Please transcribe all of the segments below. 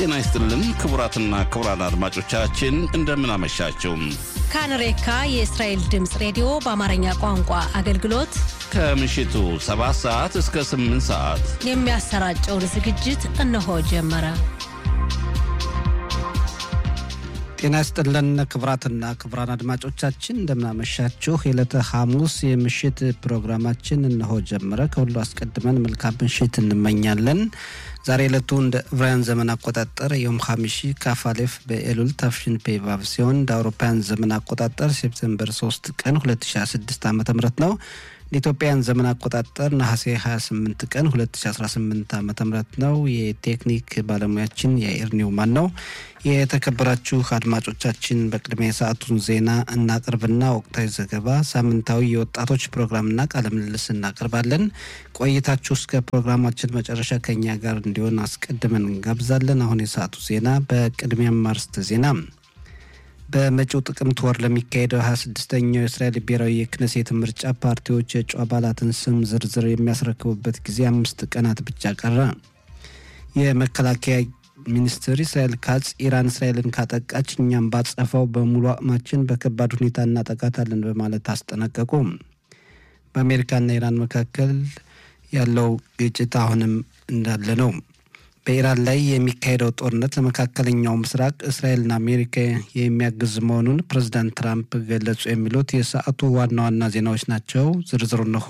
ጤና ይስጥልን ክቡራትና ክቡራን አድማጮቻችን እንደምን አመሻችሁ። ካንሬካ የእስራኤል ድምፅ ሬዲዮ በአማርኛ ቋንቋ አገልግሎት ከምሽቱ 7 ሰዓት እስከ 8 ሰዓት የሚያሰራጨውን ዝግጅት እነሆ ጀመረ። ጤና ይስጥልን ክቡራትና ክቡራን አድማጮቻችን እንደምናመሻችሁ። የዕለተ ሐሙስ የምሽት ፕሮግራማችን እነሆ ጀመረ። ከሁሉ አስቀድመን መልካም ምሽት እንመኛለን። ዛሬ ዕለቱ እንደ ዕብራውያን ዘመን አቆጣጠር ዮም ሐሚሺ ካፋሌፍ በኤሉል ታፍሽን ፔቫቭ ሲሆን እንደ አውሮፓውያን ዘመን አቆጣጠር ሴፕቴምበር 3 ቀን 2016 ዓ ም ነው። ለኢትዮጵያን ዘመን አቆጣጠር ነሐሴ 28 ቀን 2018 ዓ ም ነው። የቴክኒክ ባለሙያችን የአይር ኒውማን ነው። የተከበራችሁ አድማጮቻችን በቅድሚያ የሰዓቱን ዜና እናቅርብና ወቅታዊ ዘገባ፣ ሳምንታዊ የወጣቶች ፕሮግራምና ቃለ ምልልስ እናቀርባለን። ቆይታችሁ እስከ ፕሮግራማችን መጨረሻ ከኛ ጋር እንዲሆን አስቀድመን እንጋብዛለን። አሁን የሰዓቱ ዜና በቅድሚያም አርዕስተ ዜና በመጪው ጥቅምት ወር ለሚካሄደው 26ኛው የእስራኤል ብሔራዊ የክነሴት ምርጫ ፓርቲዎች የእጩ አባላትን ስም ዝርዝር የሚያስረክቡበት ጊዜ አምስት ቀናት ብቻ ቀረ። የመከላከያ ሚኒስትር እስራኤል ካጽ ኢራን እስራኤልን ካጠቃች እኛም ባጸፋው በሙሉ አቅማችን በከባድ ሁኔታ እናጠቃታለን በማለት አስጠነቀቁ። በአሜሪካና ኢራን መካከል ያለው ግጭት አሁንም እንዳለ ነው። በኢራን ላይ የሚካሄደው ጦርነት ለመካከለኛው ምስራቅ እስራኤልና አሜሪካ የሚያግዝ መሆኑን ፕሬዚዳንት ትራምፕ ገለጹ። የሚሉት የሰዓቱ ዋና ዋና ዜናዎች ናቸው። ዝርዝሩ እንሆ።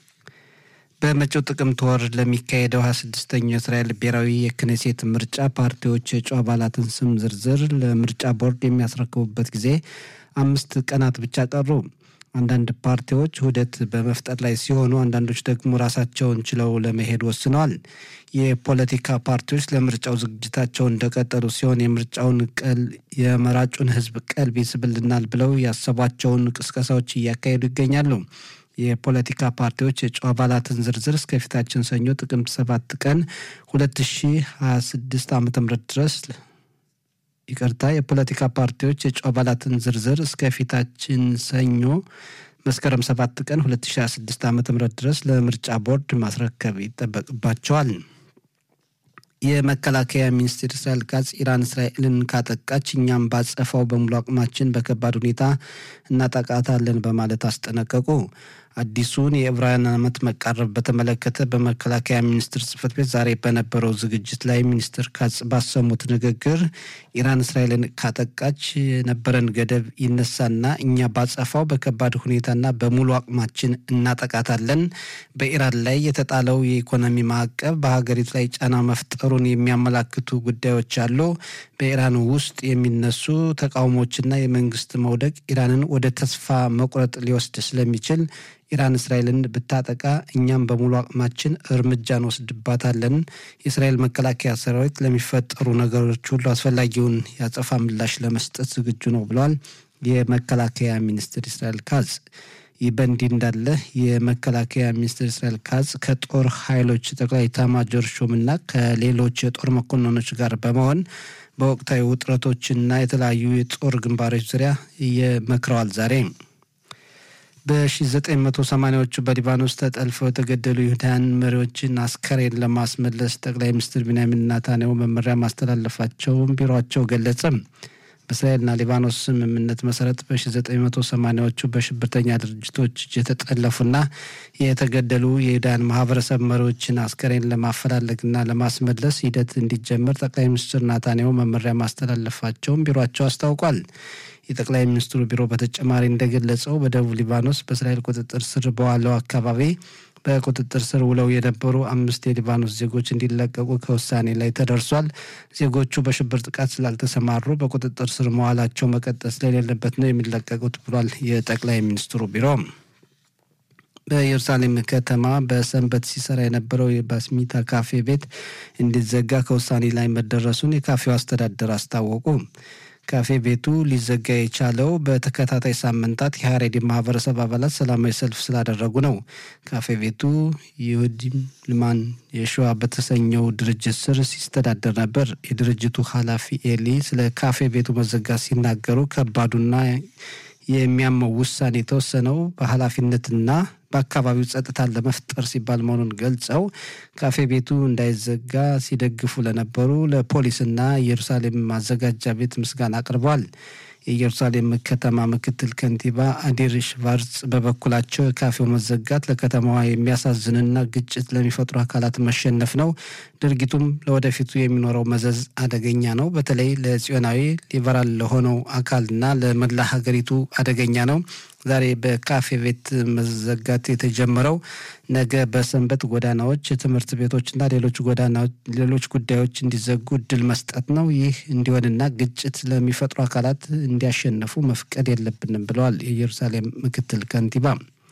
በመጪው ጥቅምት ወር ለሚካሄደው 26ኛው የእስራኤል ብሔራዊ የክኔሴት ምርጫ ፓርቲዎች የእጩ አባላትን ስም ዝርዝር ለምርጫ ቦርድ የሚያስረክቡበት ጊዜ አምስት ቀናት ብቻ ቀሩ። አንዳንድ ፓርቲዎች ውህደት በመፍጠር ላይ ሲሆኑ፣ አንዳንዶች ደግሞ ራሳቸውን ችለው ለመሄድ ወስነዋል። የፖለቲካ ፓርቲዎች ለምርጫው ዝግጅታቸውን እንደቀጠሉ ሲሆን የምርጫውን ቀል የመራጩን ሕዝብ ቀልብ ይስብልናል ብለው ያሰቧቸውን ቅስቀሳዎች እያካሄዱ ይገኛሉ። የፖለቲካ ፓርቲዎች የእጩ አባላትን ዝርዝር እስከፊታችን ሰኞ ጥቅምት ሰባት ቀን 2026 ዓ ም ድረስ ይቅርታ የፖለቲካ ፓርቲዎች የእጩ አባላትን ዝርዝር እስከፊታችን ሰኞ መስከረም 7 ቀን 2026 ዓ ም ድረስ ለምርጫ ቦርድ ማስረከብ ይጠበቅባቸዋል። የመከላከያ ሚኒስትር እስራኤል ካጽ ኢራን እስራኤልን ካጠቃች እኛም ባጸፋው በሙሉ አቅማችን በከባድ ሁኔታ እናጠቃታለን በማለት አስጠነቀቁ። አዲሱን የዕብራውያን ዓመት መቃረብ በተመለከተ በመከላከያ ሚኒስቴር ጽሕፈት ቤት ዛሬ በነበረው ዝግጅት ላይ ሚኒስትር ካጽ ባሰሙት ንግግር ኢራን እስራኤልን ካጠቃች የነበረን ገደብ ይነሳና እኛ ባጸፋው በከባድ ሁኔታና በሙሉ አቅማችን እናጠቃታለን። በኢራን ላይ የተጣለው የኢኮኖሚ ማዕቀብ በሀገሪቱ ላይ ጫና መፍጠሩን የሚያመላክቱ ጉዳዮች አሉ። በኢራን ውስጥ የሚነሱ ተቃውሞችና የመንግስት መውደቅ ኢራንን ወደ ተስፋ መቁረጥ ሊወስድ ስለሚችል ኢራን እስራኤልን ብታጠቃ እኛም በሙሉ አቅማችን እርምጃ እንወስድባታለን። የእስራኤል መከላከያ ሰራዊት ለሚፈጠሩ ነገሮች ሁሉ አስፈላጊውን ያጸፋ ምላሽ ለመስጠት ዝግጁ ነው ብለዋል የመከላከያ ሚኒስትር እስራኤል ካዝ። ይህ በእንዲህ እንዳለ የመከላከያ ሚኒስትር እስራኤል ካዝ ከጦር ኃይሎች ጠቅላይ ኤታማዦር ሹምና ከሌሎች የጦር መኮንኖች ጋር በመሆን በወቅታዊ ውጥረቶችና የተለያዩ የጦር ግንባሮች ዙሪያ እየመክረዋል ዛሬ በ1980ዎቹ በሊባኖስ ተጠልፈው የተገደሉ ይሁዳውያን መሪዎችን አስከሬን ለማስመለስ ጠቅላይ ሚኒስትር ቢንያሚን ናታንያሁ መመሪያ ማስተላለፋቸውን ቢሮቸው ገለጸ። በእስራኤልና ሊባኖስ ስምምነት መሰረት በ1980ዎቹ በሽብርተኛ ድርጅቶች የተጠለፉና የተገደሉ የይሁዳውያን ማህበረሰብ መሪዎችን አስከሬን ለማፈላለግና ለማስመለስ ሂደት እንዲጀመር ጠቅላይ ሚኒስትር ናታንያሁ መመሪያ ማስተላለፋቸውን ቢሮቸው አስታውቋል። የጠቅላይ ሚኒስትሩ ቢሮ በተጨማሪ እንደገለጸው በደቡብ ሊባኖስ በእስራኤል ቁጥጥር ስር በዋለው አካባቢ በቁጥጥር ስር ውለው የነበሩ አምስት የሊባኖስ ዜጎች እንዲለቀቁ ከውሳኔ ላይ ተደርሷል። ዜጎቹ በሽብር ጥቃት ስላልተሰማሩ በቁጥጥር ስር መዋላቸው መቀጠል ስለሌለበት ነው የሚለቀቁት ብሏል የጠቅላይ ሚኒስትሩ ቢሮ። በኢየሩሳሌም ከተማ በሰንበት ሲሰራ የነበረው የባስሚታ ካፌ ቤት እንዲዘጋ ከውሳኔ ላይ መደረሱን የካፌው አስተዳደር አስታወቁ። ካፌ ቤቱ ሊዘጋ የቻለው በተከታታይ ሳምንታት የሀሬዲ ማህበረሰብ አባላት ሰላማዊ ሰልፍ ስላደረጉ ነው። ካፌ ቤቱ ይሁዲም ልማን የሸዋ በተሰኘው ድርጅት ስር ሲስተዳደር ነበር። የድርጅቱ ኃላፊ ኤሊ ስለ ካፌ ቤቱ መዘጋት ሲናገሩ ከባዱና የሚያመው ውሳኔ የተወሰነው በኃላፊነትና በአካባቢው ጸጥታን ለመፍጠር ሲባል መሆኑን ገልጸው ካፌ ቤቱ እንዳይዘጋ ሲደግፉ ለነበሩ ለፖሊስና ኢየሩሳሌም ማዘጋጃ ቤት ምስጋና አቅርበዋል። የኢየሩሳሌም ከተማ ምክትል ከንቲባ አዲር ሽቫርጽ በበኩላቸው የካፌው መዘጋት ለከተማዋ የሚያሳዝንና ግጭት ለሚፈጥሩ አካላት መሸነፍ ነው። ድርጊቱም ለወደፊቱ የሚኖረው መዘዝ አደገኛ ነው። በተለይ ለጽዮናዊ ሊበራል ለሆነው አካልና ለመላ ሀገሪቱ አደገኛ ነው። ዛሬ በካፌ ቤት መዘጋት የተጀመረው ነገ በሰንበት ጎዳናዎች፣ ትምህርት ቤቶችና ሌሎች ጎዳናዎች ሌሎች ጉዳዮች እንዲዘጉ እድል መስጠት ነው። ይህ እንዲሆንና ግጭት ለሚፈጥሩ አካላት እንዲያሸንፉ መፍቀድ የለብንም ብለዋል የኢየሩሳሌም ምክትል ከንቲባ።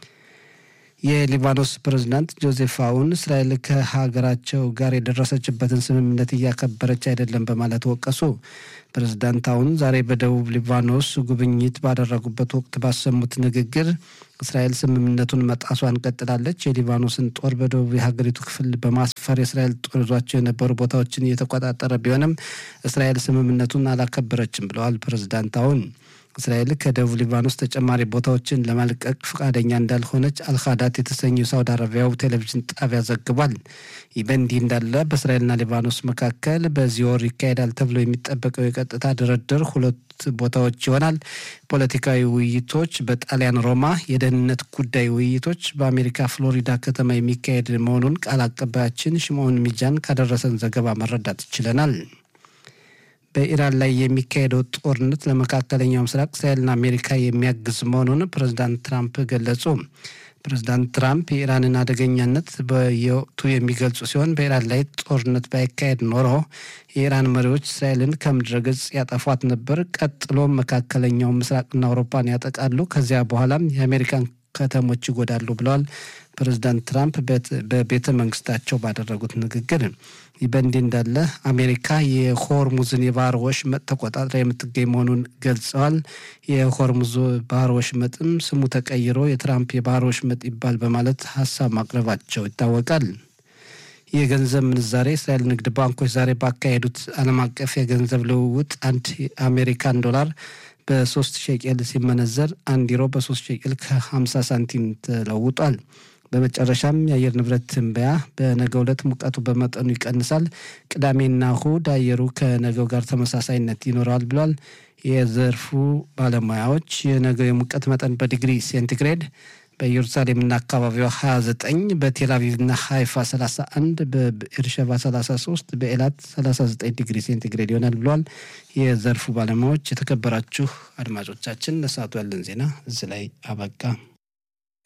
የሊባኖስ ፕሬዝዳንት ጆዜፍ አውን እስራኤል ከሀገራቸው ጋር የደረሰችበትን ስምምነት እያከበረች አይደለም በማለት ወቀሱ። ፕሬዝዳንት አውን ዛሬ በደቡብ ሊባኖስ ጉብኝት ባደረጉበት ወቅት ባሰሙት ንግግር እስራኤል ስምምነቱን መጣሷን ቀጥላለች፣ የሊባኖስን ጦር በደቡብ የሀገሪቱ ክፍል በማስፈር የእስራኤል ጦር ይዟቸው የነበሩ ቦታዎችን እየተቆጣጠረ ቢሆንም እስራኤል ስምምነቱን አላከበረችም ብለዋል ፕሬዝዳንት አውን። እስራኤል ከደቡብ ሊባኖስ ተጨማሪ ቦታዎችን ለመልቀቅ ፈቃደኛ እንዳልሆነች አልካዳት የተሰኘው ሳውዲ አረቢያው ቴሌቪዥን ጣቢያ ዘግቧል። ይህ በእንዲህ እንዳለ በእስራኤልና ሊባኖስ መካከል በዚህ ወር ይካሄዳል ተብሎ የሚጠበቀው የቀጥታ ድርድር ሁለት ቦታዎች ይሆናል። ፖለቲካዊ ውይይቶች በጣሊያን ሮማ፣ የደህንነት ጉዳይ ውይይቶች በአሜሪካ ፍሎሪዳ ከተማ የሚካሄድ መሆኑን ቃል አቀባያችን ሽምዖን ሚጃን ካደረሰን ዘገባ መረዳት ችለናል። በኢራን ላይ የሚካሄደው ጦርነት ለመካከለኛው ምስራቅ እስራኤልና አሜሪካ የሚያግዝ መሆኑን ፕሬዚዳንት ትራምፕ ገለጹ። ፕሬዚዳንት ትራምፕ የኢራንን አደገኛነት በየወቅቱ የሚገልጹ ሲሆን በኢራን ላይ ጦርነት ባይካሄድ ኖሮ የኢራን መሪዎች እስራኤልን ከምድረ ገጽ ያጠፏት ነበር። ቀጥሎም መካከለኛው ምስራቅና አውሮፓን ያጠቃሉ። ከዚያ በኋላም የአሜሪካን ከተሞች ይጎዳሉ ብለዋል ፕሬዚዳንት ትራምፕ በቤተ መንግስታቸው ባደረጉት ንግግር። ይህ በእንዲህ እንዳለ አሜሪካ የሆርሙዝን የባህር ወሽመጥ ተቆጣጥራ የምትገኝ መሆኑን ገልጸዋል። የሆርሙዝ ባህር ወሽመጥም ስሙ ተቀይሮ የትራምፕ የባህር ወሽመጥ ይባል በማለት ሀሳብ ማቅረባቸው ይታወቃል። የገንዘብ ምንዛሬ እስራኤል ንግድ ባንኮች ዛሬ ባካሄዱት ዓለም አቀፍ የገንዘብ ልውውጥ አንድ አሜሪካን ዶላር በሶስት ሸቄል ሲመነዘር አንድ ዩሮ በሶስት ሸቄል ከ50 ሳንቲም ተለውጧል። በመጨረሻም የአየር ንብረት ትንበያ በነገው ዕለት ሙቀቱ በመጠኑ ይቀንሳል። ቅዳሜና እሁድ አየሩ ከነገው ጋር ተመሳሳይነት ይኖረዋል ብሏል። የዘርፉ ባለሙያዎች የነገው የሙቀት መጠን በዲግሪ ሴንቲግሬድ በኢየሩሳሌምና አካባቢዋ 29 በቴልአቪቭና ሃይፋ 31 በኤርሸባ 33 በኤላት 39 ዲግሪ ሴንቲግሬድ ይሆናል ብሏል የዘርፉ ባለሙያዎች። የተከበራችሁ አድማጮቻችን ለሰዓቱ ያለን ዜና እዚህ ላይ አበቃ።